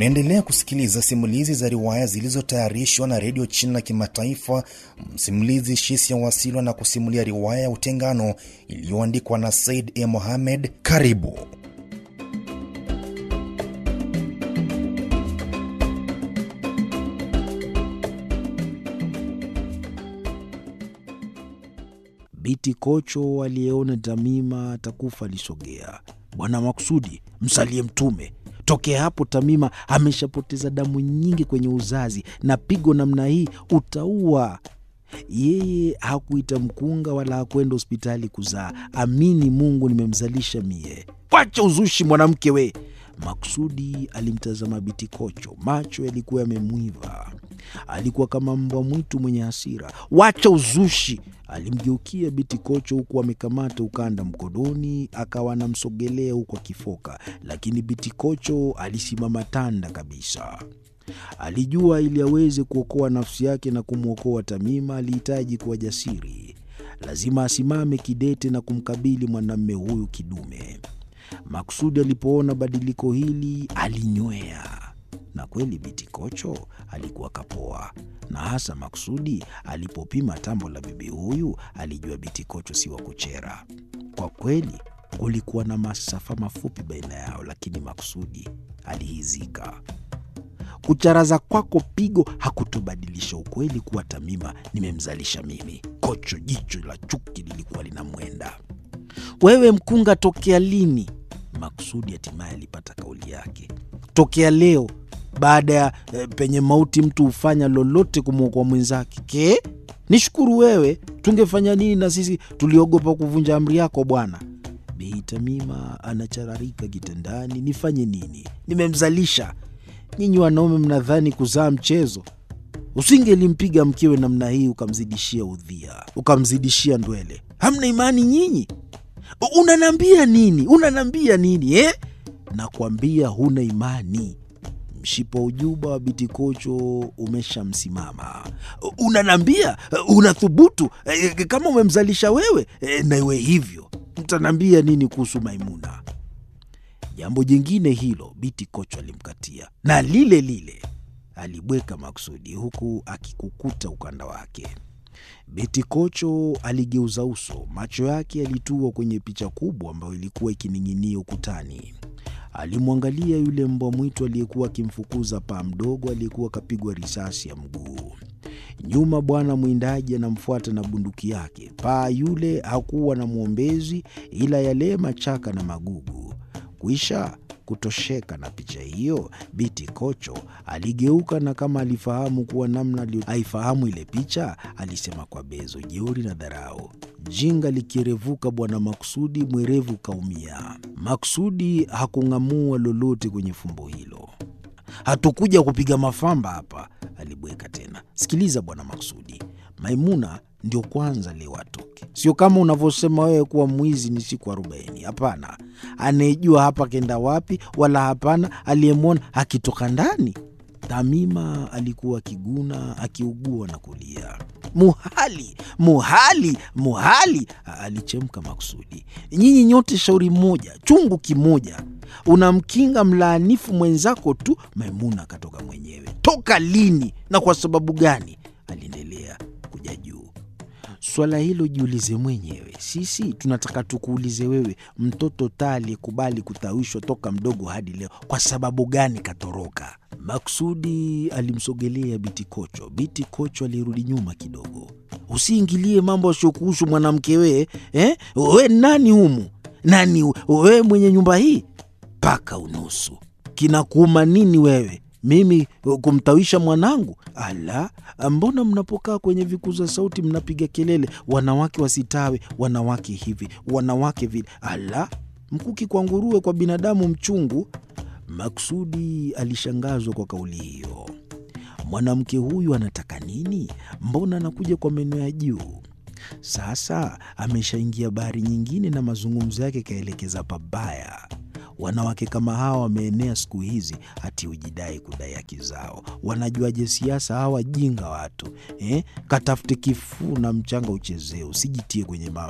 Mnaendelea kusikiliza simulizi za riwaya zilizotayarishwa na redio China Kimataifa. Msimulizi Shisia Wasilwa na kusimulia riwaya ya Utengano iliyoandikwa na Said E. Mohamed. Karibu. Biti Kocho aliyeona Tamima atakufa alisogea. Bwana Maksudi, msalie Mtume. Tokea hapo Tamima ameshapoteza damu nyingi kwenye uzazi, na pigo namna hii utaua. Yeye hakuita mkunga wala hakwenda hospitali kuzaa. Amini Mungu, nimemzalisha mie. Wacha uzushi mwanamke we! Maksudi alimtazama Biti Kocho, macho yalikuwa yamemwiva. Alikuwa kama mbwa mwitu mwenye hasira. Wacha uzushi! Alimgeukia Biti Kocho huku amekamata ukanda mkononi, akawa anamsogelea huku akifoka, lakini Biti Kocho alisimama tanda kabisa. Alijua ili aweze kuokoa nafsi yake na kumwokoa Tamima alihitaji kuwa jasiri. Lazima asimame kidete na kumkabili mwanamume huyu kidume. Maksudi alipoona badiliko hili alinywea, na kweli Biti Kocho alikuwa kapoa, na hasa Maksudi alipopima tambo la bibi huyu alijua Biti Kocho si wa kuchera. Kwa kweli kulikuwa na masafa mafupi baina yao, lakini Maksudi alihizika. Kucharaza kwako pigo hakutobadilisha ukweli kuwa Tamima nimemzalisha mimi. Kocho jicho la chuki lilikuwa linamwenda. Wewe mkunga, tokea lini? Maksudi hatimaye alipata kauli yake. Tokea leo, baada ya e, penye mauti mtu hufanya lolote kumwokoa mwenzake. Ke, nishukuru wewe, tungefanya nini na sisi tuliogopa kuvunja amri yako bwana. Bei Tamima anachararika kitandani, nifanye nini? Nimemzalisha. Nyinyi wanaume mnadhani kuzaa mchezo? Usingelimpiga mkewe namna hii ukamzidishia udhia, ukamzidishia ndwele. Hamna imani nyinyi? Unanambia nini? Unanambia nini eh? Nakwambia huna imani. Mshipa ujuba wa Biti Kocho umeshamsimama. Unanambia unathubutu eh, kama umemzalisha wewe eh, na iwe hivyo, mtanambia nini kuhusu Maimuna? Jambo jingine hilo Biti Kocho alimkatia na lile lile alibweka Maksudi huku akikukuta ukanda wake. Biti Kocho aligeuza uso, macho yake yalitua kwenye picha kubwa ambayo ilikuwa ikining'inia ukutani. Alimwangalia yule mbwa mwitu aliyekuwa akimfukuza paa mdogo aliyekuwa akapigwa risasi ya mguu. Nyuma bwana mwindaji anamfuata na bunduki yake. Paa yule hakuwa na mwombezi ila yale machaka na magugu. Kuisha kutosheka na picha hiyo, Biti Kocho aligeuka na kama alifahamu kuwa namna aifahamu ile picha, alisema kwa bezo, jeuri na dharau. Jinga likirevuka bwana Maksudi, mwerevu kaumia. Maksudi hakung'amua lolote kwenye fumbo hilo. Hatukuja kupiga mafamba hapa, alibweka tena. Sikiliza bwana Maksudi, Maimuna ndio kwanza leo atoke, sio kama unavyosema wewe kuwa mwizi ni siku arobaini. Hapana, anayejua hapa kenda wapi, wala hapana aliyemwona akitoka ndani. Tamima alikuwa akiguna, akiugua na kulia. Muhali, muhali, muhali, alichemka Maksudi. Nyinyi nyote shauri moja, chungu kimoja. Unamkinga mlaanifu mwenzako tu. Maimuna akatoka mwenyewe. Toka lini na kwa sababu gani? Aliendelea kuja juu. Swala hilo jiulize mwenyewe. Sisi tunataka tukuulize wewe, mtoto taa aliyekubali kutawishwa toka mdogo hadi leo, kwa sababu gani katoroka? Maksudi alimsogelea Biti Kocho. Biti Kocho alirudi nyuma kidogo. Usiingilie mambo asiokuhusu mwanamke wee, eh? We nani humu? Nani wewe mwenye nyumba hii? Paka unusu, kinakuuma nini wewe mimi kumtawisha mwanangu? Ala, mbona mnapokaa kwenye vikuza sauti mnapiga kelele, wanawake wasitawe, wanawake hivi, wanawake vile? Ala, mkuki kwa nguruwe, kwa binadamu mchungu. Maksudi alishangazwa kwa kauli hiyo. Mwanamke huyu anataka nini? Mbona anakuja kwa meno ya juu? Sasa ameshaingia bahari nyingine na mazungumzo yake kaelekeza pabaya. Wanawake kama hawa wameenea siku hizi, hati hujidai kudai haki zao. Wanajuaje siasa hawa jinga watu eh? Katafute kifuu na mchanga uchezee, usijitie kwenye ma,